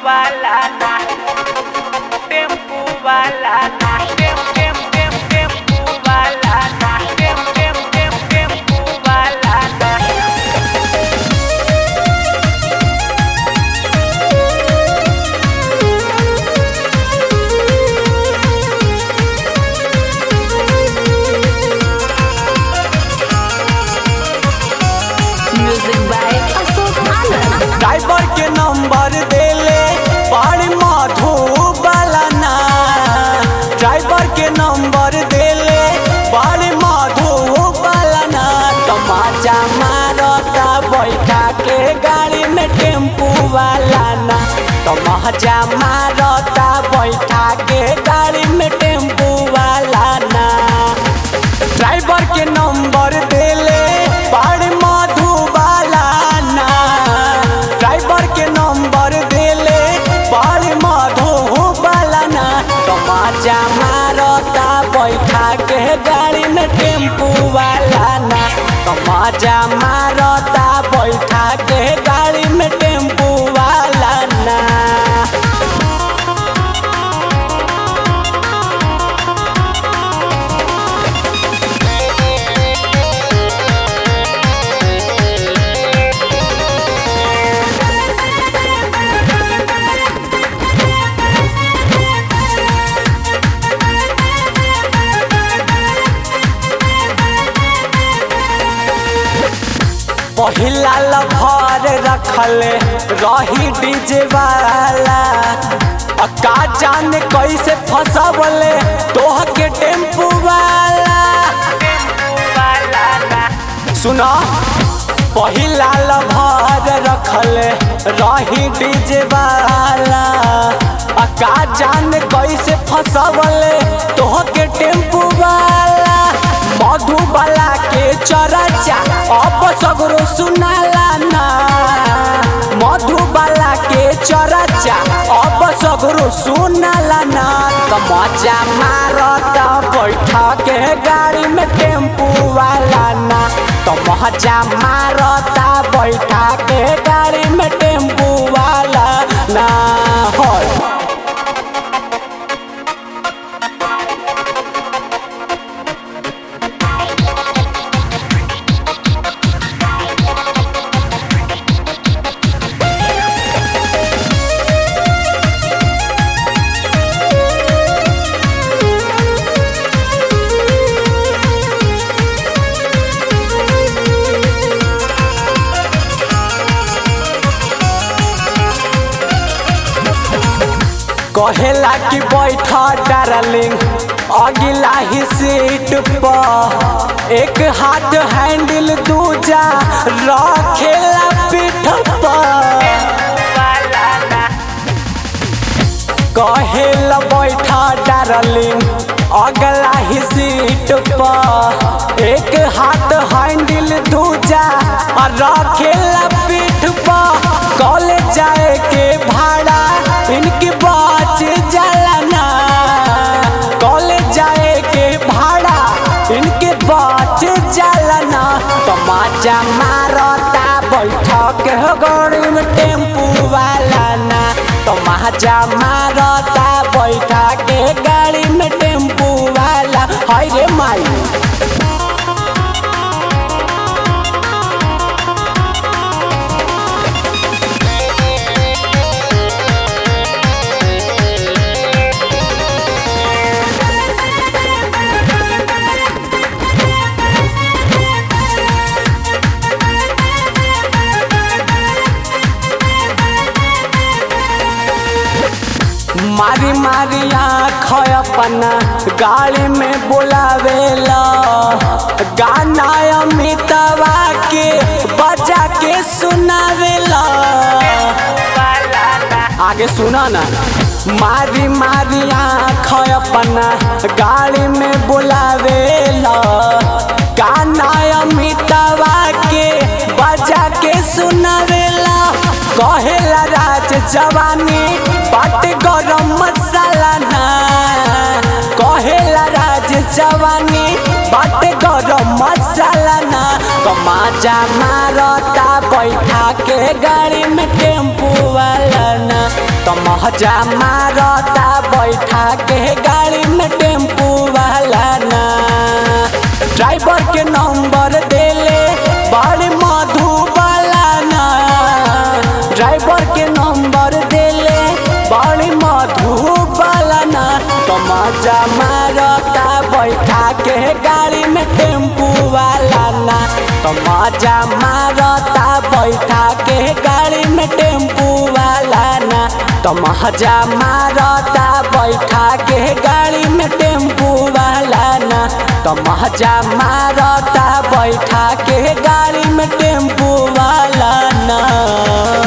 balana Tempo balana Tem, tem, tem, tempo balana Tem, tem, tem, tempo balana Music by Ashok Anand. Driver के number देले बड़ी मधुबालना driver के number देले बड़ी मधुबालना तमाचा मारता बैठा के गाड़ी में टेम्पू वाला ना तमाचा मारता बैठा के गाड़ी में टेम्पू वाला ना ड्राइवर के नंबर देले बड़ मधुबाला ना ड्राइवर के नंबर देले बड़ मधुबाला ना तमाचा मारता बैठा के गाड़ी में टेम्पू वाला ना तमाचा मारता बैठा के गाड़ी में टेम्पू वाला ना पहिला लभर रखले रही डीजे वाला आ का जाने कैसे फंसवले तोह के टेम्पू वाला Tempo balana सुना पहिला लभर रखले रही डीजे वाला आ का जाने कैसे फंसवले तोह के टेम्पू वाला मधुबाला के चरचा अब सगरो सुनाला ना मधुबाला के चरचा अब सगरो सुनाला ना त मजा मारत बैठा के गाड़ी में टेम्पू वाला ना त मजा मारता बैठा के गाड़ी में टेम्पू वाला ना होय कहेला कि बैठा डार्लिंग अगिला ही सीट पर एक हाथ हैंडल दूजा रखेला पीठ पर balana कहेला बैठा डार्लिंग अगला ही सीट पर एक हाथ हैंडल दूजा और रखेला पीठ पर कॉलेज जाए के भाड़ा इनकी बच जाला ना कॉलेज जाए के भाड़ा इनके बच जाला ना तमाचा मारता बैठक गाड़ी में टेम्पू वाला ना तमाचा मारता बैठा के गाड़ी में टेम्पू वाला हाय रे माई मारी मारी आँख अपना गाड़ी में बुलावेला गाना अमितवा के बजा के सुनावेला balana आगे सुना ना मारी मारी आँख अपना गाड़ी में बुलावेला गाना अमितवा के बजा के सुनावेला कहेला राज जवानी बट गरम मसाला ना कहेला राज जवानी बट गरम मसाला ना कमाचा मारता बैठा के गाड़ी में टेम्पू वाला ना तमा मजा मारता बैठा के गाड़ी में टेम्पू वाला ना ड्राइवर के नंबर देले बड़ी मधुबाला ना ड्राइवर के नंबर देले बड़ी मधुबाला ना तो मजा मारता बैठा के गाड़ी में टेम्पू वाला ना तो मजा मारता बैठा के गाड़ी में टेम्पू वाला ना तो मजा मारता बैठा के गाड़ी में टेम्पू वाला ना तो मजा मारता बैठा के गाड़ी में टेम्पू वाला ना